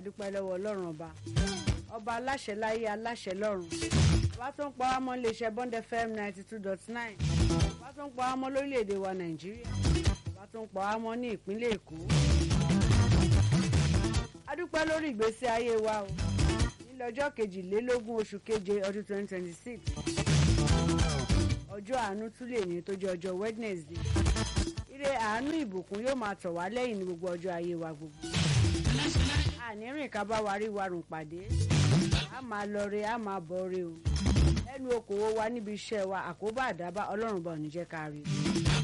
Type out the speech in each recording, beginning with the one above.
adúpẹ́ lọ́wọ́ ọlọ́run ọba ọba aláṣẹ láyé aláṣẹ lọ́run ọba tó ń pa wá mọ́ iléeṣẹ́ bond fm ninety two dot nine ọba tó ń pa wá mọ́ lórílẹ̀‐èdè wa nàìjíríà ọba tó ń pa wá mọ́ ní ìpínlẹ̀ èkó adúpẹ́ lórí ìgbésí ayé wa o nílẹ̀ ọjọ́ kejìlélógún oṣù keje ọdún twenty twenty six ọjọ́ àánú tún lè ní tó jẹ́ ọjọ́ wednesday ire àánú ìbùkún yóò máa tọ̀ wá lẹ́yìn ní gbogbo ọjọ́ ayé wa gbogbo ànírìn ká bá wa rí warùn pàdé a máa lọ re a máa bọ̀ re o lẹ́nu okòwò wa níbi iṣẹ́ wa àkóbá àdábá ọlọ́run bá òní jẹ́ ká rí o.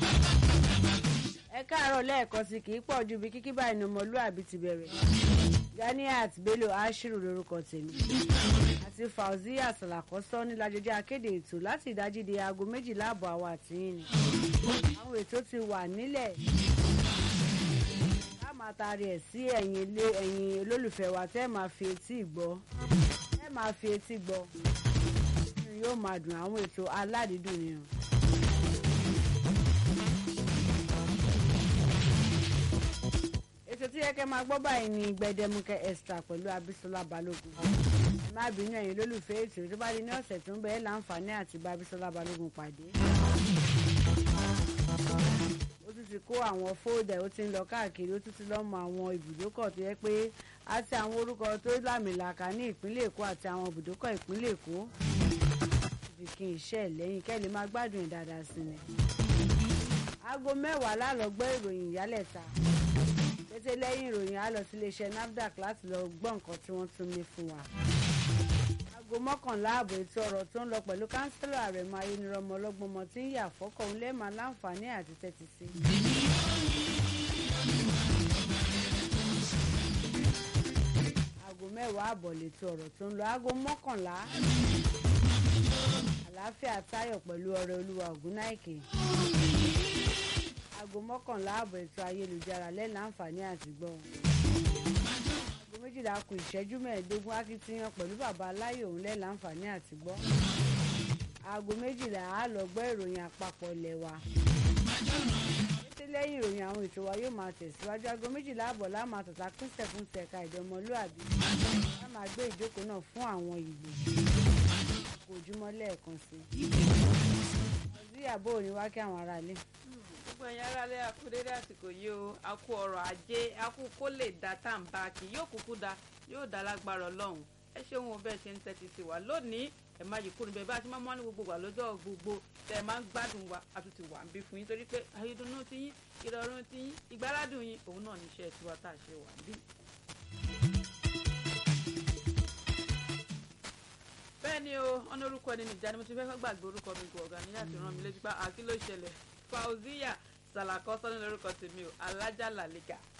ẹ káàárọ̀ lẹ́ẹ̀kan sí kì í pọ̀ ju bí kíkí báyìí ni ọmọlúàbí ti bẹ̀rẹ̀ ganiat bello ashiru lorúkọ tèmi àti fauziya salakọsọ nílàjọjọ akéde ètò láti ìdájí di aago méjìlá àbọ̀ àwọn àtìyìn ni àwọn ètò ti wà nílẹ̀ ká máa taari ẹ̀ sí ẹ̀yìn ilé ẹ̀yìn olólùfẹ́ wa tẹ́ máa fi etí gbọ́ tẹ́ máa fi etí gbọ́ yóò máa dùn àwọn ètò aládìídùn ni o. ètò tí yẹ kẹ́ máa gbọ́ báyìí ni gbẹdẹmukẹ extra pẹ̀lú abisola balógun ẹ má bínú ẹ̀yin lólùfẹ́ ètò tó bá di ní ọ̀sẹ̀ tó ń bẹ̀ẹ́ láǹfààní àti bá abisola balógun pàdé ó tún ti kó àwọn fóòdà ó ti ń lọ káàkiri ó tún ti lọ́ mọ àwọn ibùdókọ̀ tó yẹ pé àti àwọn orúkọ tó lámìlaka ní ìpínlẹ̀ èkó àti àwọn ibùdókọ̀ ìpínlẹ̀ èkó fi kí n iṣẹ́ lẹ́yìn kẹ́ lè máa gbádùn ẹ̀ dáadáa sí ni. aago mẹ́wàá lálọ́gbọ́ ìròyìn ìyálẹ̀ta kété lẹ́yìn ìròyìn á lọ sí iléeṣẹ́ nafdac láti lọ gbọ́ nǹkan tí wọ́n tún ní fún wa. aago mọ́kànlá ààbò ètò ọ̀rọ̀ tó ń lọ pẹ̀lú kánsílọ̀ àrẹ̀mọ ayélujára ọlọ́gbọ́mọ tí ń yà fọ́kọ̀ ń lẹ́ẹ̀ma láǹfààní àti tẹ́tí sí. aago mẹ́wàá ààbọ̀ lètò ọ̀rọ̀ tó ń lọ aago mọ́kànlá àlàáfíà táyọ̀ pẹ̀lú ọrẹ olúwa ògúnnáìkè aago mọ́kànlá ààbọ̀ ètò ayélujára lẹ́nu àǹfààní àti gbọ́ aago méjìlá kù ìṣẹ́jú mẹ́ẹ̀ẹ́dógún akitiyan pẹ̀lú bàbá aláyò òun lẹ́nu àǹfààní àti gbọ́ aago méjìlá á lọ gbọ́ ìròyìn àpapọ̀ ilẹ̀ wa kété lẹ́yìn ìròyìn àwọn ètò wa yóò máa tẹ̀síwájú aago méjìlá àbọ̀ láàmú àtàtà pínṣẹ̀ fún tẹ̀ka ìdánmọlúàbí a máa gbé ìjókòó náà fún àwọn ìgbò kò ojúmọ́ lẹ́ẹ̀kan sí i ọdún ìyàbọ̀ òní wá kí àwọn aráalé. gbogbo ẹ̀yin aráalé akúndéédé àsìkò yìí o a kú ọrọ̀ ajé a kú kó lè da tá à ń bá a kì yóò kúkú da yóò da lágbára ọlọ́run ẹ ṣeun o bẹ́ẹ̀ ṣe ń tẹ́tí sí wa lónìí ẹ máa yìí kúrò bẹ́ẹ̀ bá a ti máa mọ́ ní gbogbo wa lọ́jọ́ gbogbo tẹ́ ẹ máa ń gbádùn wa a tún ti wà ń bí fún yín torí pé ayédùnú ti yín ìrọ̀rùn ti yín ìgbáládùn yín òun náà níṣẹ́ tiwa tá a ṣe wà ń bí. bẹ́ẹ̀ ni o ọ̀nà orúkọ ẹni nìjà ni mo ti fẹ́ gbàgbé orúkọ mi gbọ̀ ọ̀gá ní láti rán mi létí pa àkí ló ṣẹlẹ̀ fauziya sàlàkọ́ sọ́ni lórúkọ tèmi o alájà làlíkà